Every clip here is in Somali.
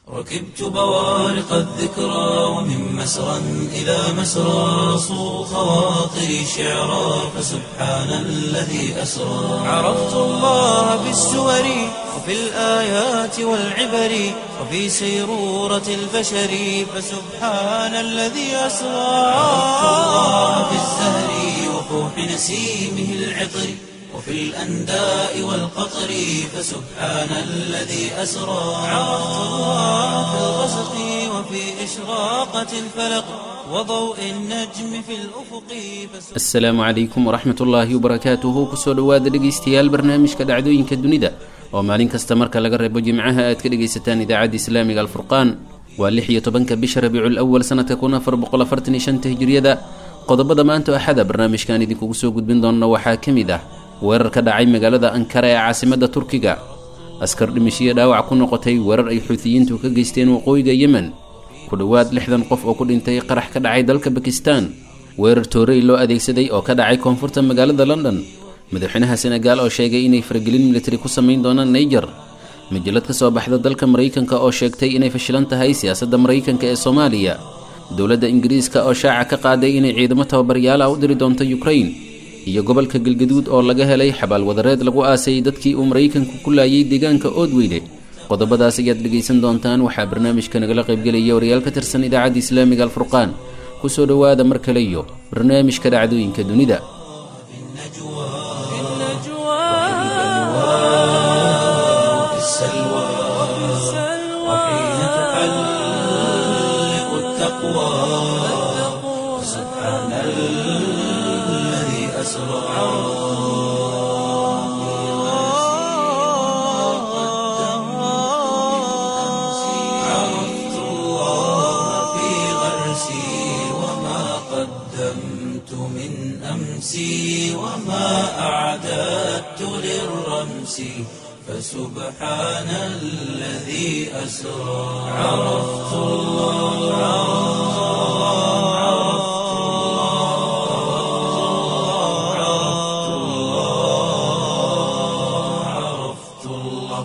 ركبت بوارق الذكرى ومن مسرى إلى مسرى صو خواطري شعرا فسبحان الذي أسرى عرفت الله بالسور وفي الآيات والعبر وفي سيرورة البشر فسبحان الذي أسرى عرفت الله بالزهر وفوح نسيمه العطر وفي الأنداء والقطر فسبحان الذي أسرى عرفت الله في الغسق وفي إشراقة الفلق وضوء النجم في الأفق asalaamu calaykum waraxmat ullaahi wabarakaatuhu kusoo dhowaada dhegaystayaal barnaamijka dhacdooyinka dunida oo maalin kasta marka laga reebo jimcaha aad ka dhegaysataan idaacadda islaamiga alfurqaan waa lix iyo tobanka bisha rabiicul awal sanadka kun afar boqol afartan iyo shanta hijriyada qodobada maanta axada barnaamijkan idinkugu soo gudbin doona waxaa ka mid ah weerar ka dhacay magaalada ankara ee caasimada turkiga askar dhimishiyo dhaawac ku noqotay weerar ay xuutiyiintu ka geysteen waqooyiga yemen ku dhowaad lixdan qof oo ku dhintay qarax ka dhacay dalka bakistan weerar toorey loo adeegsaday oo ka dhacay koonfurta magaalada london madaxweynaha senegaal oo sheegay inay faragelin militari ku samayn doonaan naiger majalad ka soo baxda dalka maraykanka oo sheegtay inay fashilan tahay siyaasadda maraykanka ee soomaaliya dowladda ingiriiska oo shaaca ka qaaday inay ciidamo tababaryaal ah u diri doonto ukrain iyo gobolka galgaduud oo laga helay xabaal wadareed lagu aasay dadkii uu maraykanku ku laayay deegaanka oodweyne qodobadaas ayaad dhegaysan doontaan waxaa barnaamijka nagala qaybgelaya wariyaal ka tirsan idaacadda islaamiga alfurqaan kusoo dhowaada mar kale iyo barnaamijka dhacdooyinka dunida وفي السلوى وحين تحلق التقوى سبحان الذي أسرى عرفت الله في غرسي وما قدمت من أمسي وما أعددت للرمس فسبحان الذي أسرى عرفت الله عرفت الله عرفت الله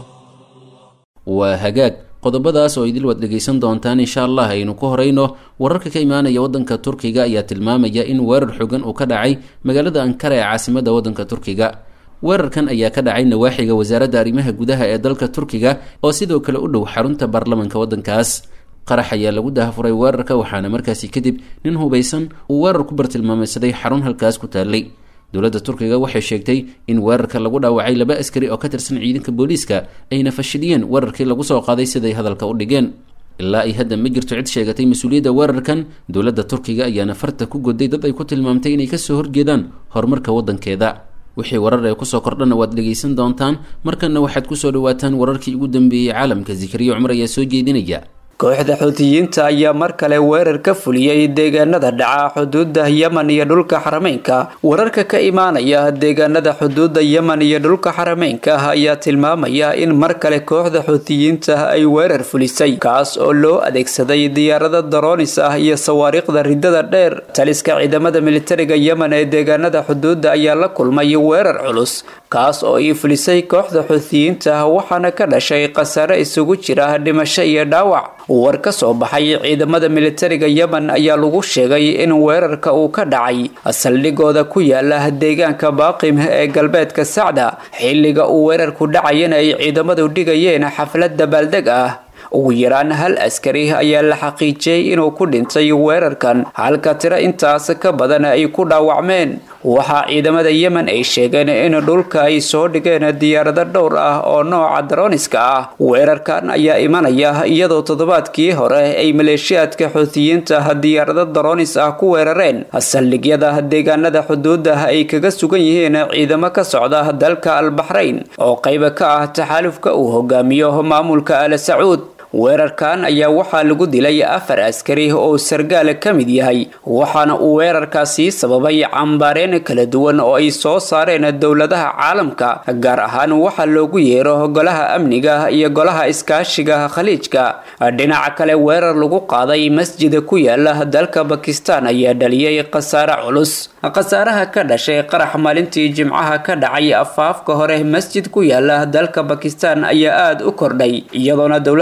waa hagaag qodobadaas oo idil waad dhegaysan doontaan insha allah aynu ku horeyno wararka ka imaanaya waddanka turkiga ayaa tilmaamaya in weerar xogan uu ka dhacay magaalada ankara ee caasimada waddanka turkiga weerarkan ayaa ka dhacay nawaaxiga wasaaradda arrimaha gudaha ee dalka turkiga oo sidoo kale u dhow xarunta baarlamanka waddankaas qarax ayaa lagu dahafuray weerarka waxaana markaasi kadib nin hubaysan uu weerar ku bartilmaameysaday xarun halkaas ku taallay dowladda turkiga waxay sheegtay in weerarka lagu dhaawacay laba askari oo ka tirsan ciidanka booliiska ayna fashiliyeen weerarkii lagu soo qaaday siday hadalka u dhigeen ilaa ay hadda ma jirto cid sheegatay mas-uuliyadda weerarkan dowladda turkiga ayaana farta ku goday dad ay ku tilmaamtay inay kasoo horjeedaan horumarka waddankeeda wixii warar ee kusoo kordhana waad dhegaysan doontaan markanna waxaad kusoo dhawaataan wararkii ugu dambeeyey caalamka zikriyo cumar ayaa soo jeedinaya kooxda xuutiyiinta ayaa mar kale weerar ka fuliyey deegaanada dhaca xuduudda yemen iyo dhulka xarameynka wararka ka imaanaya deegaanada xuduudda yemen iyo dhulka xarameynka ayaa tilmaamaya in mar kale kooxda xuutiyiinta ay weerar fulisay kaas oo loo adeegsaday diyaarada daroonis ah iyo sawaariikhda ridada dheer taliska ciidamada militariga yemen ee deegaanada xuduudda ayaa la kulmay weerar culus kaas oo ii fulisay kooxda xuutiyiinta waxaana ka dhashay khasaare isugu jira dhimasho iyo dhaawac war ka soo baxay ciidamada militariga yemen ayaa lagu sheegay in weerarka uu ka dhacay saldhigooda ku yaala deegaanka baaqim ee galbeedka sacda xilliga uu weerarku dhacayana ay ciidamadu dhigayeen xaflad dabaaldeg ah ugu yaraan hal askari ayaa la xaqiijiyey inuu ku dhintay weerarkan halka tiro intaas ka badan ay ku dhaawacmeen waxaa ciidamada yemen ay sheegeen in dhulka ay soo dhigeen diyaarado dhowr ah oo nooca daroniska ah weerarkan ayaa imanaya iyadoo toddobaadkii hore ay maleeshiyaadka xuutiyiinta diyaarado daronis ah ku weerareen saldhigyada deegaanada xuduuda ay kaga sugan yihiin ciidamo ka socda dalka albaxrayn oo qayba ka ah taxaalufka uu hogaamiyo maamulka al sacuud weerarkan ayaa waxaa lagu dilay afar askari oo sargaal ka mid yahay waxaana uu weerarkaasi sababay cambaareen kala duwan oo ay soo saareen dowladaha caalamka gaar ahaan waxaa loogu yeero golaha amniga iyo golaha iskaashiga khaliijka dhinaca kale weerar lagu qaaday masjida ku yaala dalka bakistan ayaa dhaliyay khasaare culus khasaaraha ka dhashay qarax maalintii jimcaha ka dhacay afaafka hore masjid ku yaala dalka bakistan ayaa aada u kordhay iyadoona dowlada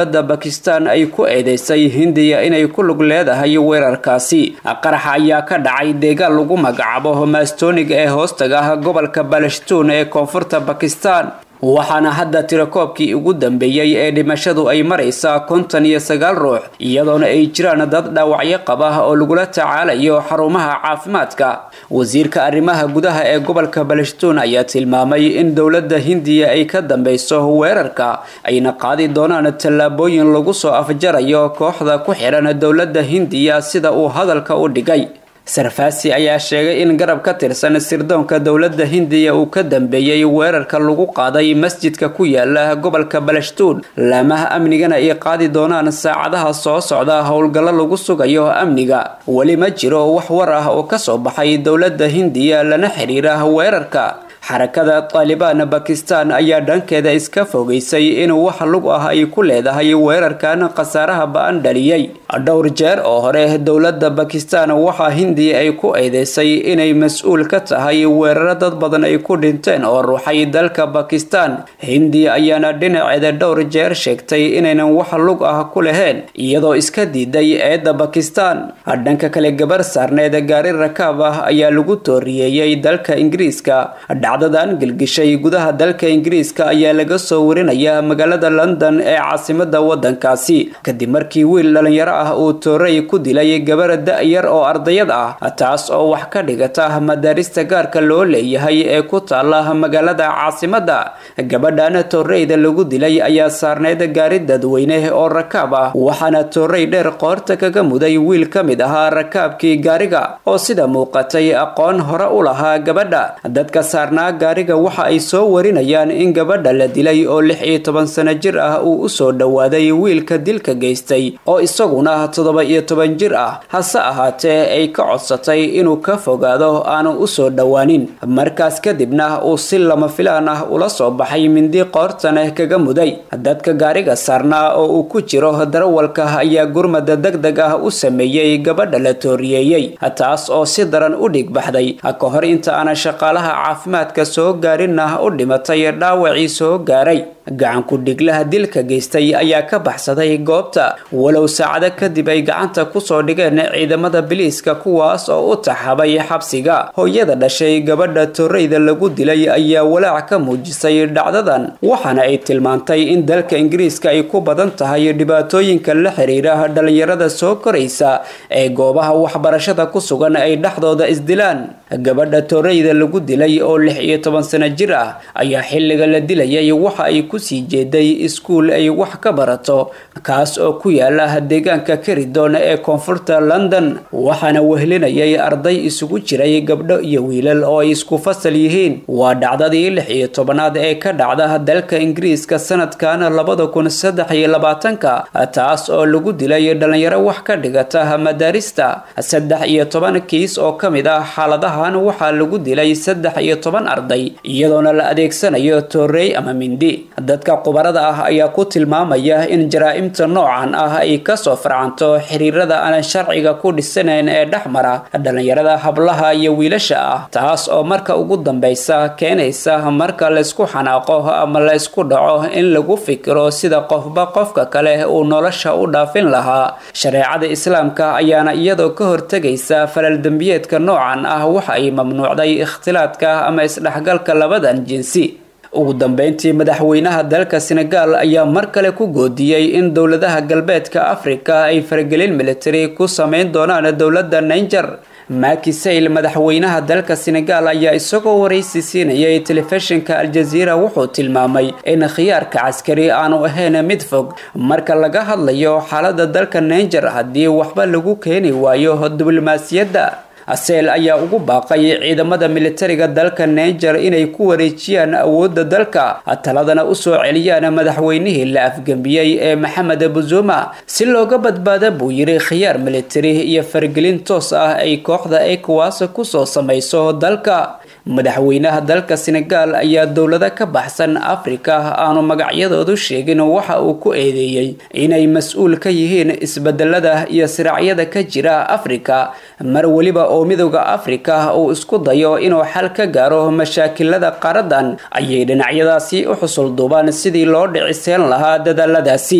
bakistan ay ku eedeysay hindiya inay ku lug leedahay weerarkaasi qaraxa ayaa ka dhacay deegaan lagu magacaabo maastoniga ee hoostaga ah gobolka balashtuun ee koonfurta bakistan waxaana hadda tirakoobkii ugu dambeeyey ee dhimashadu ay maraysaa konton iyo sagaal ruux iyadoona ay jiraan dad dhaawacyo qaba oo lagula tacaalayo xarumaha caafimaadka wasiirka arrimaha gudaha ee gobolka balashtuun ayaa tilmaamay in dowladda hindiya ay ka dambeyso weerarka ayna qaadi doonaan tallaabooyin lagu soo afjarayo kooxda ku xidhan dowladda hindiya sida uu hadalka u dhigay sarfaasi ayaa sheegay in garab ka tirsan sirdoonka dowladda hindiya uu ka dambeeyey weerarka lagu qaaday masjidka ku yaala gobolka balashtuun laamaha amnigana ay qaadi doonaan saacadaha soo socda howlgallo lagu sugayo amniga weli ma jiro wax war ah oo kasoo baxay dowladda hindiya lana xiriira weerarka xarakada taalibaan bakistan ayaa dhankeeda iska fogeysay in wax lug ah ay ku leedahay weerarkan khasaaraha ba-an dhaliyey dhowr jeer oo hore dowladda bakistan waxaa hindiya ay ku eedeysay inay mas-uul ka tahay weeraro dad badan ay ku dhinteen oo ruuxay dalka bakistan hindiya ayaana dhinaceeda dhowr jeer sheegtay inaynan wax lug ah ku lahayn iyadoo iska diiday eedda bakistan dhanka kale gabar saarneed gaari rakaab ah ayaa lagu tooriyeeyey dalka ingiriiska dhacdadan gelgishay gudaha dalka ingiriiska ayaa laga soo warinaya magaalada london ee caasimada wadankaasi kadib markii wiil dhalinyaro ah uu tooray ku dilay gabar da-yar oo ardayad ah taas oo wax ka dhigata madaarista gaarka loo leeyahay ee ku taala magaalada caasimada gabadhan tooreyda lagu dilay ayaa saarneyd gaari dadweyne oo rakaab ah waxaana toorey dheer qoorta kaga muday wiil ka mid ahaa rakaabkii gaariga oo sida muuqatay aqoon hore u lahaa gabadha dadka saarnaa gaariga waxa ay soo warinayaan in gabadha la dilay oo lix iyo toban sano jir ah uu usoo dhowaaday wiilka dilka geystay oo isaguna toddoba iyo toban jir ah hase ahaatee ay ka codsatay inuu ka fogaado aanu usoo dhowaanin markaas kadibna uu si lama filaan ah ula soo baxay mindi qoortaneh kaga muday dadka gaariga saarnaa oo uu ku jiro darawalka ayaa gurmada deg deg ah u sameeyey gabadha la tooriyeeyey taas oo si daran u dhigbaxday ka hor inta aana shaqaalaha caafimaadka soo gaarinna u dhimatay dhaawacii soo gaaray gacanku dhiglaha dilka geystay ayaa ka baxsaday goobta walow saacado kadib ay gacanta kusoo dhigeen ciidamada biliiska kuwaas oo u taxabay xabsiga hooyada dhashay gabadha torreyda lagu dilay ayaa walaac ka muujisay dhacdadan waxaana ay tilmaantay in dalka ingiriiska ay ku badan tahay dhibaatooyinka la xiriira dhalinyarada soo koraysa ee goobaha waxbarashada ku sugan ay dhexdooda isdilaan gabadha torreyda lagu dilay oo lix iyo toban sano jir ah ayaa xilliga la dilayay waxa ay kusii jeeday iskuul ay wax ka barato kaas oo ku yaala deegaanka karidon ee koonfurta london waxaana wehlinayay arday isugu jiray gabdho iyo wiilal oo ay isku fasal yihiin waa dhacdadii lix iyo tobanaad ee ka dhacda dalka ingiriiska sanadkan labada kun saddex iyo labaatanka taas oo lagu dilay dhalinyaro wax ka dhigata madaarista saddex iyo toban kiis oo ka mid ah xaaladahan waxaa lagu dilay saddex iyo toban arday iyadoona la adeegsanayo toorey ama mindi dadka qubarada ah ayaa ku tilmaamaya in jaraa'imta noocan ah ay kasoo farcanto xiriirada aan sharciga ku dhisanayn ee dhexmara dhalinyarada hablaha iyo wiilasha ah taas oo marka ugu dambeysa keenaysa marka laysku xanaaqo ama laysku dhaco in lagu fikiro sida qofba qofka kale uu nolosha u dhaafin lahaa shareecada islaamka ayaana iyadoo ka hortegaysa falaldembiyeedka noocan ah waxa ay mamnuucday ikhtilaadka ama isdhexgalka labadan jinsi ugu dambeyntii madaxweynaha dalka senegal ayaa mar kale ku goodiyey in dowladaha galbeedka afrika ay faragelin military ku sameyn doonaan dowladda ninger maki sayl madaxweynaha dalka senegal ayaa isagoo waraysi siinayay telefishinka aljaziira wuxuu tilmaamay in khiyaarka caskari aanu ahayn mid fog marka laga hadlayo xaalada dalka ninger haddii waxba lagu keeni waayo diblomaasiyadda aseel ayaa ugu baaqay ciidamada militariga dalka ninger inay ku wareejiyaan awoodda dalka taladana usoo celiyaan madaxweynihii la afgembiyey ee maxamed buzuma si looga badbaada buu yiri khiyaar militari iyo faragelin toos ah ay kooxda ecowas kusoo samayso dalka madaxweynaha dalka senegal ayaa dowlado ka baxsan afrika aanu magacyadoodu sheegin waxa uu ku eedeeyey inay mas-uul ka yihiin isbedelada iyo siraacyada ka jira afrika mar weliba oo midooda afrika uu isku dayo inuu xal ka gaaro mashaakilada qaaradan ayay dhinacyadaasi u xusul duubaan sidii loo dhiciseen lahaa dadaaladaasi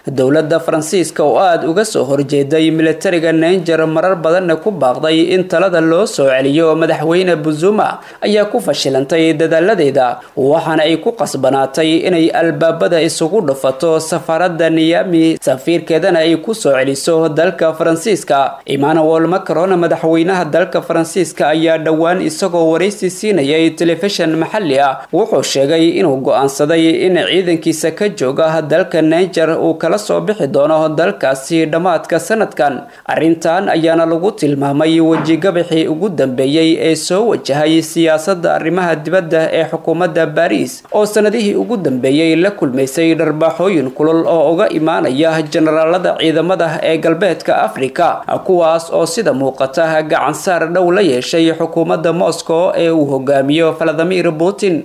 dowladda faransiiska oo aada uga soo horjeeday militariga nanger marar badanna ku baaqday in talada loo soo celiyo madaxweyne buzuma ayaa ku fashilantay dadaaladeeda waxaana ay ku qasbanaatay inay albaabada isugu dhufato safaarada niyami safiirkeedana ay ku soo celiso dalka faransiiska emmanuel macron madaxweynaha dalka faransiiska ayaa dhowaan isagoo waraysi siinayay telefishan maxalli ah wuxuu sheegay inuu go-aansaday in ciidankiisa ka jooga dalka nanger uu kala soo bixi doono dalkaasi dhammaadka sanadkan arrintan ayaana lagu tilmaamay wejigabaxii ugu dambeeyey ee soo wajahay siyaasadda arrimaha dibadda ee xukuumadda baariis oo sanadihii ugu dambeeyey la kulmaysay dharbaaxooyin kulul oo uga imaanaya jenaraalada ciidamada ee galbeedka afrika kuwaas oo sida muuqata gacansaar dhow la yeeshay xukuumadda moscow ee uu hogaamiyo valadimir putin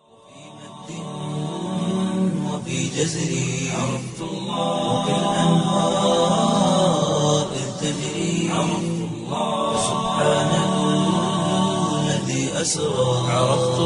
وفي جزري عرفت الله وكالأنهار إذ تجري عرفت الله سبحان الذي أسرى عرفت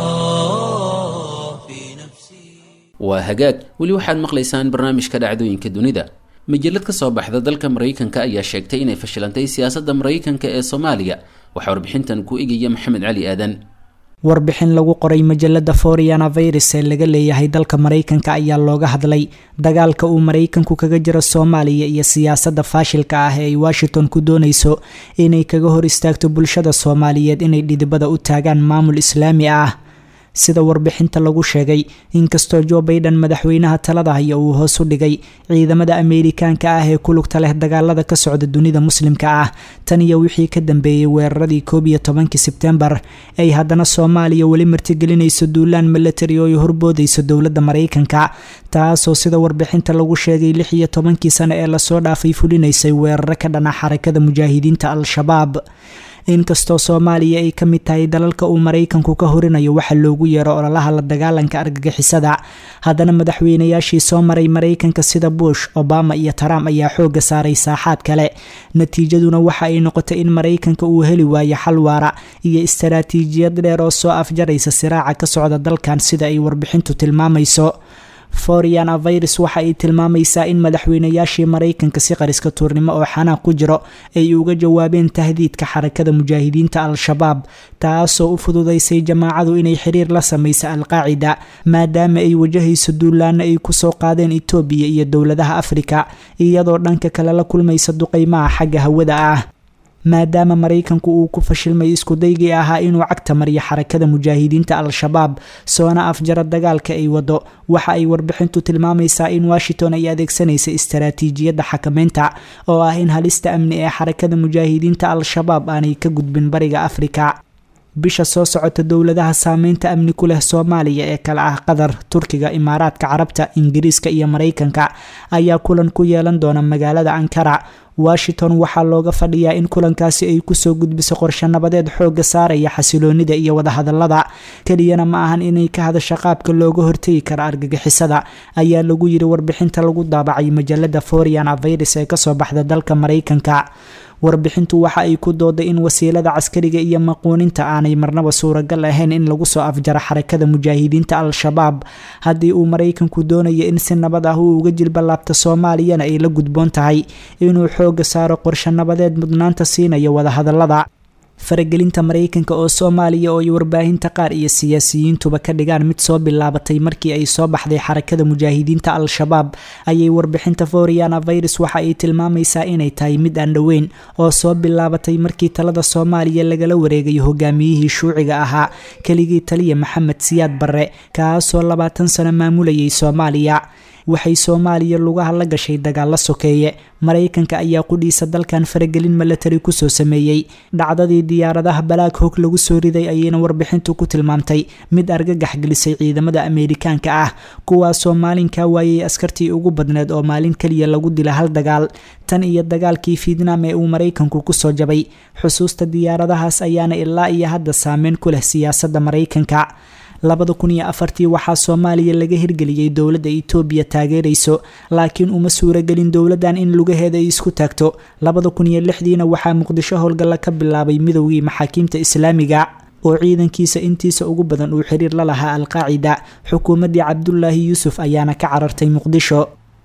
الله في نفسي waa hagaag weli waxaad maqlaysaan barnaamijka dhacdooyinka dunida majalad ka soo baxda dalka maraykanka ayaa sheegtay inay fashilantay siyaasadda maraykanka ee soomaaliya waxaa warbixintan ku egaya maxamed cali aadan warbixin lagu qoray majalada foriana virus ee laga leeyahay dalka maraykanka ayaa looga hadlay dagaalka uu maraykanku kaga jiro soomaaliya iyo siyaasadda faashilka ah ee ay washington ku dooneyso inay kaga hor istaagto bulshada soomaaliyeed inay dhidibada u taagaan maamul islaami ah sida warbixinta lagu sheegay inkastoo jo baiden madaxweynaha talada haya uu hoos u dhigay ciidamada ameerikaanka ah ee ku lugta leh dagaalada ka socda dunida muslimka ah tan iyo wixii ka dambeeyey weeraradii koob iyo tobankii sebtembar ay haddana soomaaliya weli martigelinayso duulaan milatari oo ay horboodayso dowladda maraykanka taasoo sida warbixinta lagu sheegay lix iyo tobankii sano ee lasoo dhaafay fulinaysay weeraro ka dhana xarakada mujaahidiinta al-shabaab inkastoo soomaaliya ay ka mid tahay dalalka uu maraykanku ka horinayo waxa loogu yeero ololaha la dagaalanka argagixisada haddana madaxweynayaashii soo maray maraykanka sida bush obama iyo trump ayaa xooga saaray saaxaad kale natiijaduna waxa ay noqotay in maraykanka uu heli waayo xal waara iyo istaraatiijiyad dheer oo soo afjaraysa siraaca ka socda dalkan sida ay warbixintu tilmaamayso foriana virus waxa ay tilmaamaysaa in madaxweynayaashii maraykanka si qariska tuurnimo oo xanaaq ku jiro ay uga jawaabeen tahdiidka xarakada mujaahidiinta al-shabaab taasoo u fududaysay jamaacadu inay xiriir la samaysa al-qaacida maadaama ay wajahayso duulaana ay kusoo qaadeen etoobiya iyo dowladaha afrika iyadoo dhanka kale la kulmaysa duqeymaha xagga hawada ah maadaama maraykanku uu ku fashilmay iskudaygii ahaa inuu cagta mariyo xarakada mujaahidiinta al-shabaab soona afjara dagaalka ay wado waxa ay warbixintu tilmaamaysaa in washington ay adeegsanaysa istaraatiijiyadda xakameynta oo ah in halista amni ee xarakada mujaahidiinta al-shabaab aanay ka gudbin bariga afrika bisha soo socota dowladaha saameynta amni ku leh soomaaliya ee kale ah qatar turkiga imaaraadka carabta ingiriiska iyo maraykanka ayaa kulan ku yeelan doona magaalada ankara washington waxaa looga fadhiyaa in kulankaasi ay kusoo gudbiso qorshe nabadeed xooga saaraya xasiloonida iyo wadahadalada keliyana ma ahan inay ka hadasho qaabka looga hortegi karo argagixisada ayaa lagu yiri warbixinta lagu daabacay majalada foriana virus ee kasoo baxda dalka maraykanka warbixintu waxa ay ku dooday in wasiilada caskariga iyo maquuninta aanay marnaba suuragal ahayn in lagu soo afjaro xarakada mujaahidiinta al-shabaab haddii uu maraykanku doonayo in si nabad ah uu uga jilbalaabto soomaaliyana ay la gudboon tahay inuu xooga saaro qorshe nabadeed mudnaanta siinaya wadahadalada faragelinta maraykanka oo soomaaliya oo ay warbaahinta qaar iyo siyaasiyiintuba ka dhigaan mid soo bilaabatay markii ay soo baxday xarakada mujaahidiinta al-shabaab ayay warbixinta foriana virus waxa ay tilmaamaysaa inay tahay mid aan dhoweyn oo soo bilaabatay markii talada soomaaliya lagala wareegayo hogaamiyihii shuuciga ahaa keligii taliya maxamed siyaad barre kaasoo labaatan sano maamulayay soomaaliya waxay soomaaliya lugaha la gashay dagaalo sokeeye maraykanka ayaa qudhiisa dalkan faragelin milatari kusoo sameeyey dhacdadii diyaaradaha balaag hog lagu soo riday ayayna warbixintu ku tilmaamtay mid argagax gelisay ciidamada ameerikaanka ah kuwaasoo maalinkaa waayay askartii ugu badneed oo maalin keliya lagu dila hal dagaal tan iyo dagaalkii fiidnaam ee uu maraykanku kusoo jabay xusuusta diyaaradahaas ayaana ilaa iyo hadda saameyn ku leh siyaasadda maraykanka labada kun iyo afartii waxaa soomaaliya laga hirgeliyey dowladda itoobiya taageerayso laakiin uma suuragelin dowladdan in lugaheeda ay isku taagto labada kun iyo lixdiina waxaa muqdisho howlgalla ka bilaabay midowgii maxaakiimta islaamiga oo ciidankiisa intiisa ugu badan uu xiriir la lahaa al-qaacida xukuumaddii cabdulaahi yuusuf ayaana ka carartay muqdisho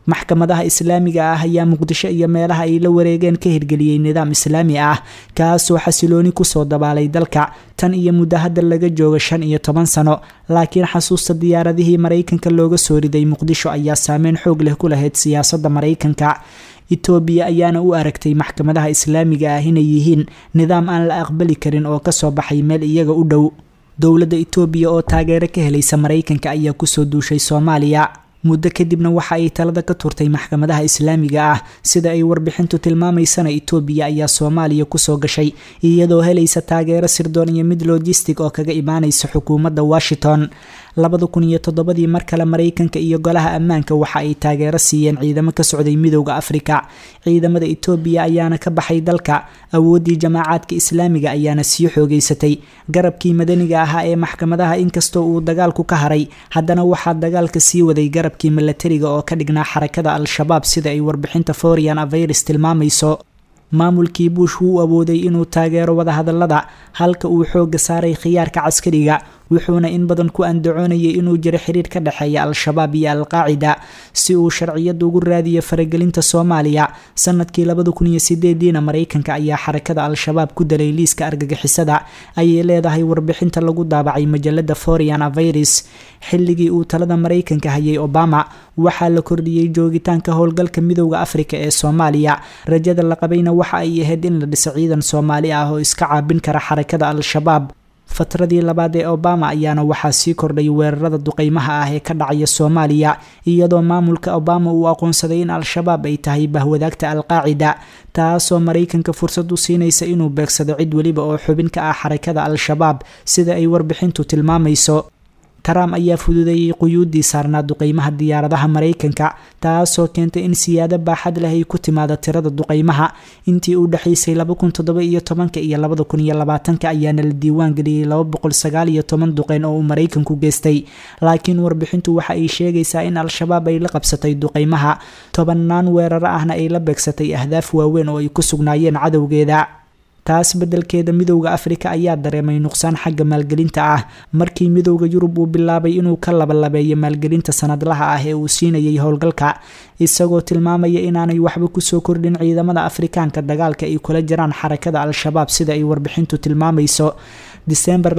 maxkamadaha islaamiga ah ayaa muqdisho iyo meelaha ay la wareegeen ka hirgeliyey nidaam islaami ah kaasoo xasilooni kusoo dabaalay dalka tan iyo muddo hadda laga jooga shan iyo toban sano laakiin xasuusta diyaaradihii maraykanka looga soo riday muqdisho ayaa saameyn xoog leh ku lahayd siyaasadda maraykanka etoobiya ayaana u aragtay maxkamadaha islaamiga ah inay yihiin nidaam aan la aqbali karin oo kasoo baxay meel iyaga u dhow dowladda etoobiya oo taageero ka helaysa maraykanka ayaa kusoo duushay soomaaliya muddo kadibna waxa ay talada ka turtay maxkamadaha islaamiga ah sida ay warbixintu tilmaamaysana etoobiya ayaa soomaaliya kusoo gashay iyadoo helaysa taageero sirdoon iyo mid logistic oo kaga imaanaysa xukuumadda washington labada kun iyo toddobadii mar kale maraykanka iyo golaha ammaanka waxa ay taageero siiyeen ciidamo ka socday midowda afrika ciidamada etoobiya ayaana ka baxay dalka awooddii jamaacaadka islaamiga ayaana sii xoogeysatay garabkii madaniga ahaa ee maxkamadaha inkastoo uu dagaalku ka haray haddana waxaa dagaalka sii waday garabkii milatariga oo ka dhignaa xarakada al-shabaab sida ay warbixinta forian avirus tilmaamayso maamulkii buush wuu awooday inuu taageero wadahadalada halka uu xooga saaray khiyaarka caskariga wuxuuna in badan ku andacoonayay inuu jiro xiriir ka dhexeeya al-shabaab iyo al-qaacida si uu sharciyad ugu raadiyo faragelinta soomaaliya sanadkii labada kun iyo sideediina maraykanka ayaa xarakada al-shabaab ku dalay liiska argagixisada ayay leedahay warbixinta lagu daabacay majalada forian avirus xilligii uu talada maraykanka hayay obama waxaa la kordhiyey joogitaanka howlgalka midowda afrika ee soomaaliya rajada la qabayna waxa ay ahayd in la dhiso ciidan soomaali ah oo iska caabin kara xarakada al-shabaab fatradii labaad ee obama ayaana waxaa sii kordhay weerarada duqeymaha ah ee ka dhacaya soomaaliya iyadoo maamulka obama uu aqoonsaday in al-shabaab ay tahay bahwadaagta al-qaacida taasoo maraykanka fursad u siinaysa inuu beegsado cid weliba oo xubin ka ah xarakada al-shabaab sida ay warbixintu tilmaamayso trump ayaa fududeeyey quyuuddii saarnaa duqeymaha diyaaradaha maraykanka taasoo keentay in siyaado baaxad leh ay ku timaado tirada duqeymaha intii u dhexaysay iyo tobanka iyo labada kun iyo labaatanka ayaana la diiwaan geliyey laba boqol sagaal iyo toban duqeyn oo uu maraykanku geystay laakiin warbixintu waxa ay sheegaysaa in al-shabaab ay la qabsatay duqeymaha tobanaan weeraro ahna ay la beegsatay ahdaaf waaweyn oo ay ku sugnaayeen cadowgeeda taas beddelkeeda midowda afrika ayaa dareemay nuqsaan xagga maalgelinta ah markii midowda yurub uu bilaabay inuu ka labalabeeyo maalgelinta sanadlaha ah ee uu siinayay howlgalka isagoo tilmaamaya inaanay waxba kusoo kordhin ciidamada afrikaanka dagaalka ay kula jiraan xarakada al-shabaab sida ay warbixintu tilmaamayso disembar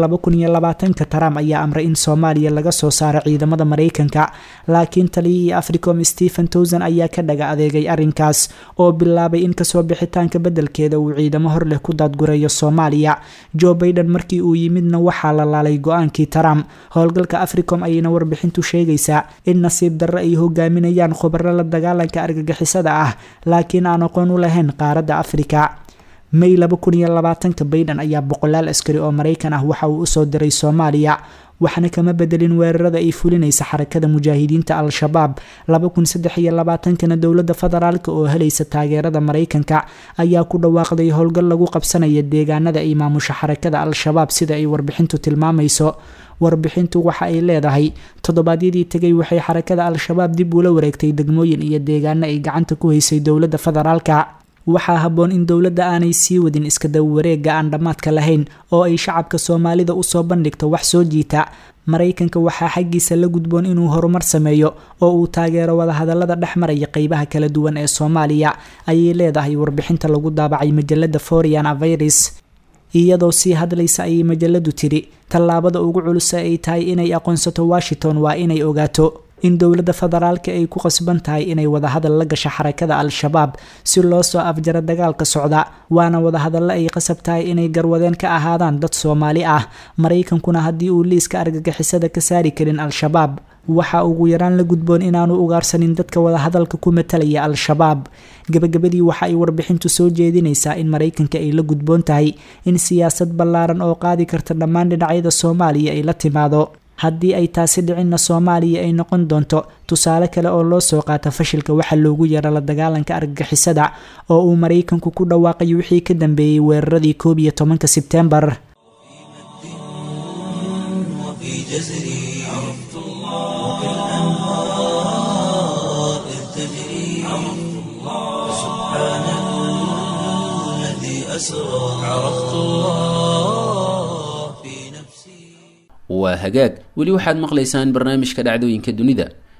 ka trump ayaa amray in soomaaliya laga soo saaro ciidamada maraykanka laakiin taliyihii africom stephen towson ayaa ka dhaga adeegay arrinkaas oo bilaabay in kasoo bixitaanka beddelkeeda uu ciidamo hor leh ku daadgureeyo soomaaliya joe baiden markii uu yimidna waxaa la laalay go-aankii trump howlgalka africom ayayna warbixintu sheegaysaa in nasiib darro ay hogaaminayaan khubaro la dagaalanka argagixisada ah laakiin aan aqoon u lahayn qaaradda afrika may baiden ayaa boqolaal askari oo maraykan ah waxa uu usoo diray soomaaliya waxna kama bedelin weerarada ay fulinaysa xarakada mujaahidiinta al-shabaab kana dowlada federaalk oo helaysa taageerada maraykanka ayaa ku dhawaaqday howlgal lagu qabsanaya deegaanada ay maamusha xarakada al-shabaab sida ay warbixintu tilmaamayso warbixintu waxa ay leedahay toddobaadyadii tegay waxay xarakada al-shabaab dib ula wareegtay degmooyin iyo deegaano ay gacanta ku haysay dowlada federaalka waxaa habboon in dowladda aanay sii wadin iska dawareega aan dhammaadka lahayn oo ay shacabka soomaalida usoo bandhigto wax soo jiita maraykanka waxaa xaggiisa la gudboon inuu horumar sameeyo oo uu taageero wadahadalada dhex maraya qeybaha kala duwan ee soomaaliya ayay leedahay warbixinta lagu daabacay majalada forian avirus iyadoo sii hadlaysa ayay majaladu tiri tallaabada ugu culus ay tahay inay aqoonsato washington waa inay ogaato in dowladda federaalka ay ku qasban tahay inay wadahadal la gasho xarakada al-shabaab si loo soo afjaro dagaalka socda waana wadahadallo ay qasab tahay inay garwadeen ka ahaadaan dad soomaali ah maraykankuna haddii uu liiska argagixisada ka saari karin al-shabaab waxa ugu yaraan la gudboon inaanu ugaarsanin dadka wadahadalka ku matalaya al-shabaab gabagabadii waxa ay warbixintu soo jeedinaysaa in maraykanka ay la gudboon tahay in siyaasad ballaaran oo qaadi karta dhammaan dhinacyada soomaaliya ay la timaado haddii ay taasi dhicinna soomaaliya ay noqon doonto tusaale kale oo loo soo qaata fashilka waxa loogu yaro la dagaalanka argagixisada oo uu maraykanku ku dhawaaqay wixii ka dambeeyey weeraradii koob iyo tobanka sebtembar waa hagaag weli waxaad maqlaysaan barnaamijka dhacdooyinka dunida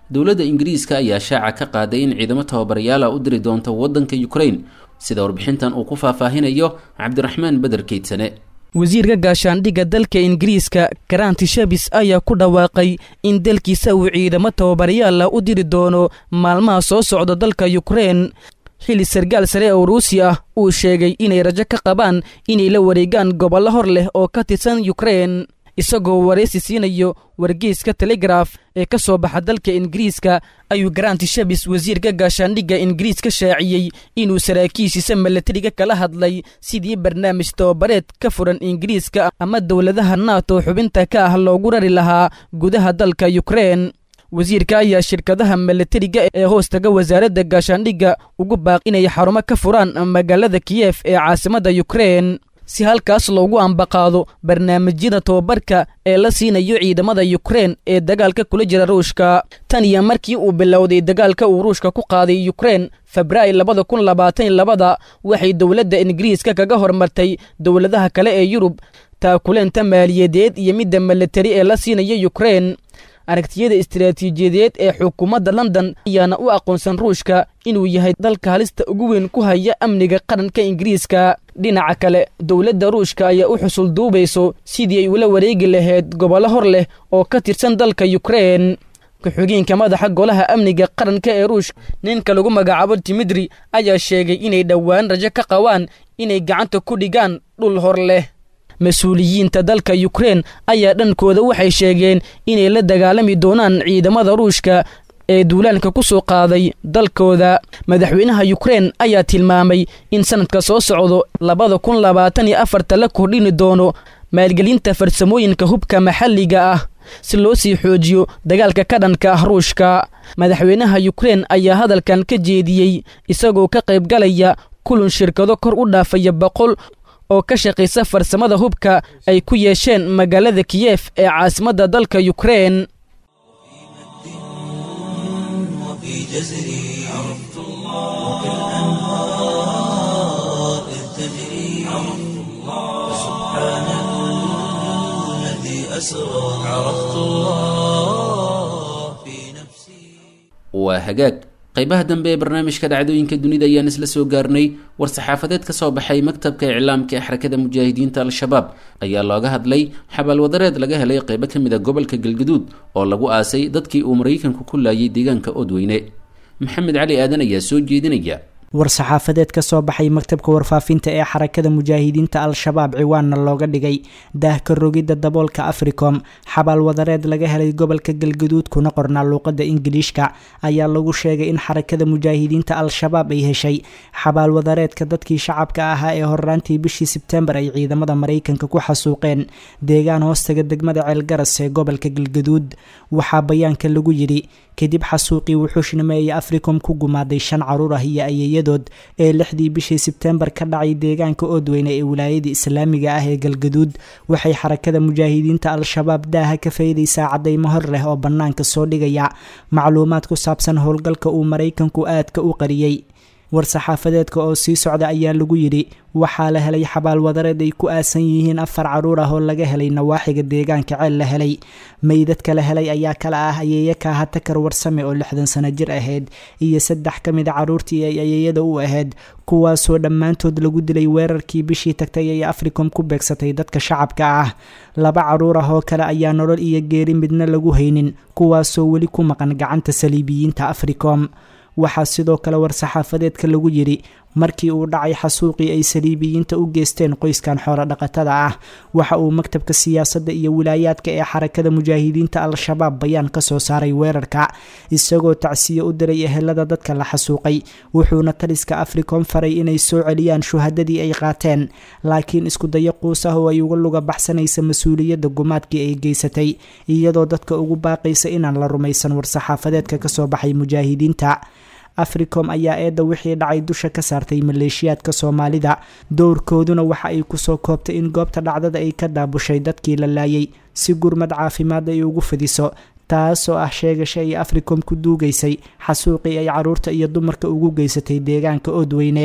dowladda ingiriiska ayaa shaaca ka qaaday in ciidamo tababarayaala u diri doonto waddanka ukraine sida warbixintan uu ku faahfaahinayo cabdiraxmaan beder keydsane wasiirka gaashaandhigga dalka ingiriiska garanti shabis ayaa ku dhawaaqay in dalkiisa uu ciidamo tababarayaala u diri doono maalmaha soo socda dalka yukrein xilli sargaal sare oo ruusi ah uu sheegay inay rajo ka qabaan inay la wareegaan gobollo hor leh oo ka tirsan yukrein isagoo waraysi siinayo wargeyska telegraf ee ka soo baxa dalka ingiriiska ayuu garanti shabis wasiirka gaashaandhigga ingiriiska shaaciyey inuu saraakiishiisa milatariga kala hadlay sidii barnaamij tababareed ka furan ingiriiska ama dowladaha nato xubinta ka ah loogu rari lahaa gudaha dalka yukrein wasiirka ayaa shirkadaha milatariga ee hoostaga wasaaradda gaashaandhigga ugu baaq inay xarumo ka furaan magaalada kiyef ee caasimadda yukrein si halkaas loogu ambaqaado barnaamijyada tababarka ee la siinayo ciidamada yukrein ee dagaalka kula jira ruushka tan iyo markii uu bilowday dagaalka uu ruushka ku qaaday yukrein febraayo labada kun labaatan labada waxay dowladda ingiriiska kaga hormartay dowladaha kale ee yurub taakuleenta maaliyadeed iyo midda milatari ee la siinaya yukrein aragtiyada istaraatiijiyadeed ee xukuumadda london ayaana u aqoonsan ruushka inuu yahay dalka halista ugu weyn ku haya amniga qaranka ingiriiska dhinaca kale dowladda ruushka ayaa u xusul duubayso sidii ay ula wareegi lahayd gobollo hor leh oo ka tirsan dalka yukrein ku-xigeenka madaxa golaha amniga qaranka ee ruushka ninka lagu magacaabo timidri ayaa sheegay inay dhowaan rajo ka qabaan inay gacanta ku dhigaan dhul hor leh mas-uuliyiinta dalka yukrein ayaa dhankooda waxay sheegeen inay la dagaalami doonaan ciidamada ruushka ee duulaanka ku soo qaaday dalkooda madaxweynaha yukrein ayaa tilmaamay in sanadka soo socdo labada kun labaatan iyo afarta la kordhini doono maalgelinta farsamooyinka hubka maxalliga ah si loo sii xoojiyo dagaalka ka dhanka ah ruushka madaxweynaha yukrein ayaa hadalkan ka jeediyey isagoo ka qaybgalaya kulun shirkado kor u dhaafaya boqol oo ka shaqaysa farsamada hubka ay ku yeesheen magaalada kiyef ee caasimadda dalka yukrein وفي جزري عرفت الله وكالأنهار إذ تجري عرفت الله سبحان الذي أسرى عرفت الله في نفسي waa hagaag qaybaha dambe ee barnaamijka dhacdooyinka dunida ayaan isla soo gaarnay war-saxaafadeed ka soo baxay maktabka iclaamka ee xarakada mujaahidiinta al-shabaab ayaa looga hadlay xabaalwadareed laga helay qaybo ka mid a gobolka galgaduud oo lagu aasay dadkii uu maraykanku ku laayay deegaanka oodweyne maxamed cali aadan ayaa soo jeedinaya war-saxaafadeed ka soo baxay maktabka warfaafinta ee xarakada mujaahidiinta al-shabaab ciwaanna looga dhigay daahka rogidda daboolka africom xabaal wadareed laga helay gobolka galgaduud kuna qornaa luuqadda ingiliishka ayaa lagu sheegay in xarakada mujaahidiinta al-shabaab ay heshay xabaal wadareedka dadkii shacabka ahaa ee horraantii bishii sebtembar ay ciidamada maraykanka ku xasuuqeen deegaan hoostaga degmada ceelgaras ee gobolka galgaduud waxaa bayaanka lagu yidhi kadib xasuuqii wuxuushnimo ay africom ku gumaaday shan caruur ah iyo ayayadood ee lixdii bishii sebtembar ka dhacay deegaanka oodweyne ee wilaayada islaamiga ah ee galgaduud waxay xarakada mujaahidiinta al-shabaab daaha ka faydaysaa caddaymo hor leh oo bannaanka soo dhigaya macluumaad ku saabsan howlgalka uu maraykanku aadka u qariyey war-saxaafadeedka oo sii socda ayaa lagu yidhi waxaa la helay xabaal wadareed ay ku aasan yihiin afar caruur ah oo laga helay nawaaxiga deegaanka ceel la helay meydadka la helay ayaa kala ah ayeeya kaaha takar warsame oo lixdan sano jir ahayd iyo saddex ka mid a caruurtii ay ayeeyada u ahayd kuwaasoo dhammaantood lagu dilay weerarkii bishii tagtay ay africom ku beegsatay dadka shacabka ah laba caruur ah oo kale ayaa nolol iyo geeri midna lagu haynin kuwaasoo weli ku maqan gacanta saliibiyiinta africom waxaa sidoo kale war-saxaafadeedka lagu yidhi markii uu dhacay xasuuqii ay saliibiyiinta u geysteen qoyskan xoolo dhaqatada ah waxa uu maktabka siyaasadda iyo wilaayaadka ee xarakada mujaahidiinta al-shabaab bayaan ka soo saaray weerarka isagoo tacsiye u diray ehelada dadka la xasuuqay wuxuuna taliska africom faray inay soo celiyaan shuhadadii ay qaateen laakiin iskudayo quus ah oo ay uga luga baxsanaysa mas-uuliyadda gumaadkii ay geysatay iyadoo dadka ugu baaqaysa inaan la rumaysan war-saxaafadeedka kasoo baxay mujaahidiinta africom ayaa eedda wixii dhacay dusha ka saartay maleeshiyaadka soomaalida dowrkooduna waxa ay kusoo koobtay in goobta dhacdada ay ka daabushay dadkii la laayay si gurmad caafimaad ay ugu fidiso taasoo ah sheegasha ay africom ku duugaysay xasuuqii ay caruurta iyo dumarka ugu geysatay deegaanka oodweyne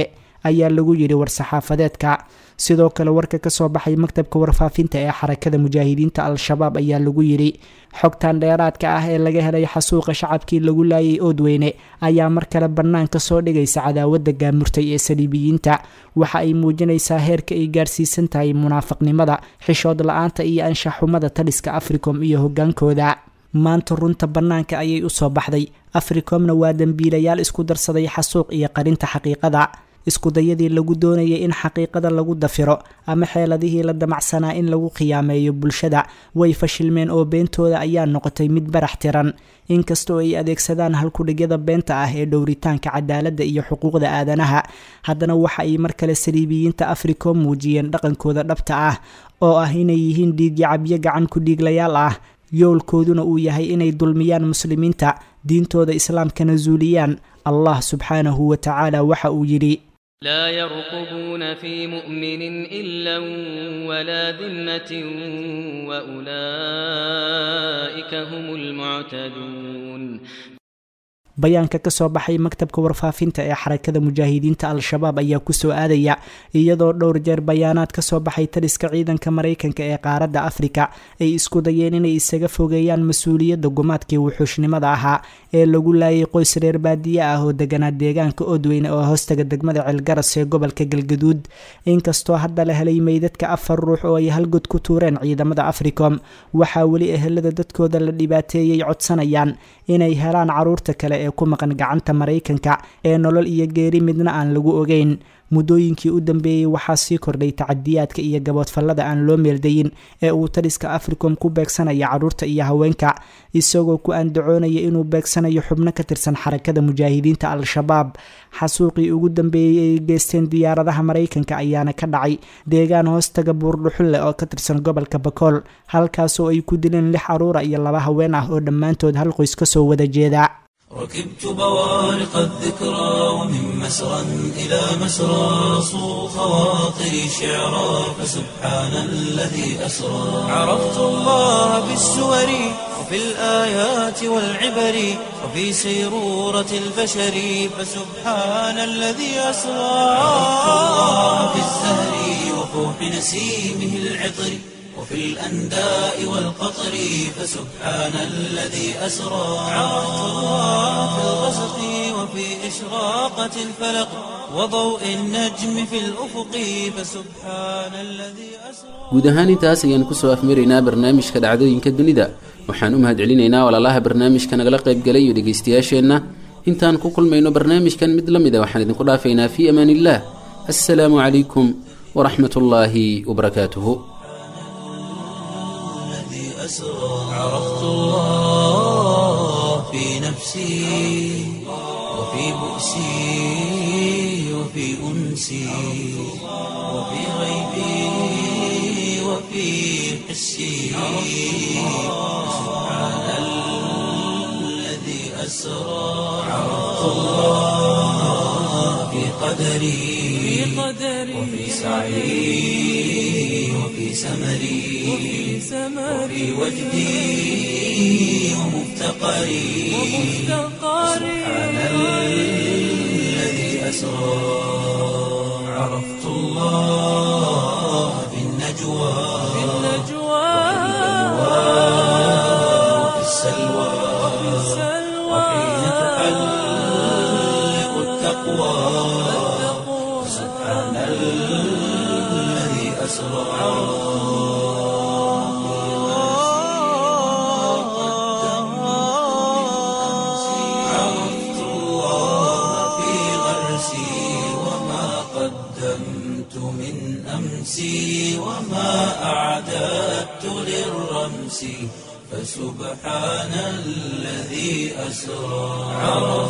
ayaa lagu yidhi war-saxaafadeedka sidoo kale warka kasoo baxay maktabka warfaafinta ee xarakada mujaahidiinta al-shabaab ayaa lagu yidhi xogtan dheeraadka ah ee laga helay xasuuqa shacabkii lagu laayay oodweyne ayaa mar kale bannaanka soo dhigaysa cadaawadda gaamurtay ee saliibiyiinta waxa ay muujinaysaa heerka ay gaarsiisan tahay munaafiqnimada xishood la-aanta iyo anshaxumada taliska africom iyo hogaankooda maanta runta bannaanka ayay usoo baxday africomna waa dembiilayaal isku darsaday xasuuq iyo qarinta xaqiiqada iskudayadii lagu doonayay in xaqiiqada lagu dafiro ama xeeladihii la damacsanaa in lagu khiyaameeyo bulshada way fashilmeen oo beentooda ayaa noqotay mid barax tiran inkastoo ay adeegsadaan halkudhigyada beenta ah ee dhowritaanka cadaaladda iyo xuquuqda aadanaha haddana waxa ay mar kale saliibiyiinta africom muujiyeen dhaqankooda dhabta ah oo ah inay yihiin dhiigyacabyo gacan ku dhiiglayaal ah yoolkooduna uu yahay inay dulmiyaan muslimiinta diintooda islaamkana zuuliyaan allah subxaanahu wa tacaala waxa uu yidhi لا يرقبون في مؤمن إلا ولا ذمة وأولئك هم المعتدون bayaanka kasoo baxay maktabka warfaafinta ee xarakada mujaahidiinta al-shabaab ayaa kusoo aadaya iyadoo dhowr jeer bayaanaad kasoo baxay taliska ciidanka maraykanka ee qaaradda afrika ay isku dayeen inay isaga fogeeyaan mas-uuliyadda gumaadkii wuxuushnimada ahaa ee lagu laayay qoys reer baadiye ah oo deganaa deegaanka odweyne oo hoostaga degmada ceelgaras ee gobolka galgaduud inkastoo hadda la helay meydadka afar ruux oo ay halgod ku tuureen ciidamada africom waxaa weli ehelada dadkooda la dhibaateeyey codsanayaan inay helaan caruurta kale ee ku maqan gacanta maraykanka ee nolol iyo geeri midna aan lagu ogeyn muddooyinkii u dambeeyey waxaa sii kordhay tacadiyaadka iyo gaboodfallada aan loo meeldayin ee uu taliska africom ku beegsanaya caruurta iyo haweenka isagoo ku andacoonaya inuu beegsanayo xubno ka tirsan xarakada mujaahidiinta al-shabaab xasuuqii ugu dambeeyey ay geysteen diyaaradaha maraykanka ayaana ka dhacay deegaan hoostaga buurdhuxulle oo ka tirsan gobolka bakool halkaasoo ay ku dileen lix caruura iyo laba haween ah oo dhammaantood hal qoys kasoo wada jeeda ركبت بوارق الذكرى ومن مسرى إلى مسرى صو خواطري شعرا فسبحان الذي أسرى عرفت الله بالسور وفي الآيات والعبر وفي سيرورة البشر فسبحان الذي أسرى عرفت الله في الزهر وفوح نسيمه العطر وفي الأنداء والقطر فسبحان الذي أسرى عرفت الله في الغسق وفي إشراقة الفلق وضوء النجم في الأفق فسبحان الذي أسرى guud ahaan intaas ayaan kusoo afmaraynaa barnaamijka dhacdooyinka dunida waxaan u mahad celinaynaa walaalaha barnaamijka nagala qaybgalay iyo dhegaystayaasheenna intaan ku kulmayno barnaamijkan mid la mid a waxaan idinku dhaafaynaa fii amaan illah assalaamu calaykum waraxmat ullaahi wabarakaatuhu أسرى عرفت الله في نفسي وفي بؤسي وفي أنسي وفي غيبي وفي حسي سبحان الذي أسرى عرفت الله في قدري وفي سعي وفي سمري وفي وجدي ومفتقري سبحان الذي أسرى عرفت الله في النجوى وفي السلوى وحين تحلق التقوى سبحان الذي أسرى عرفت الله في غرسي وما قدمت من أمسي وما أعددت للرمس فسبحان الذي أسرى عرفت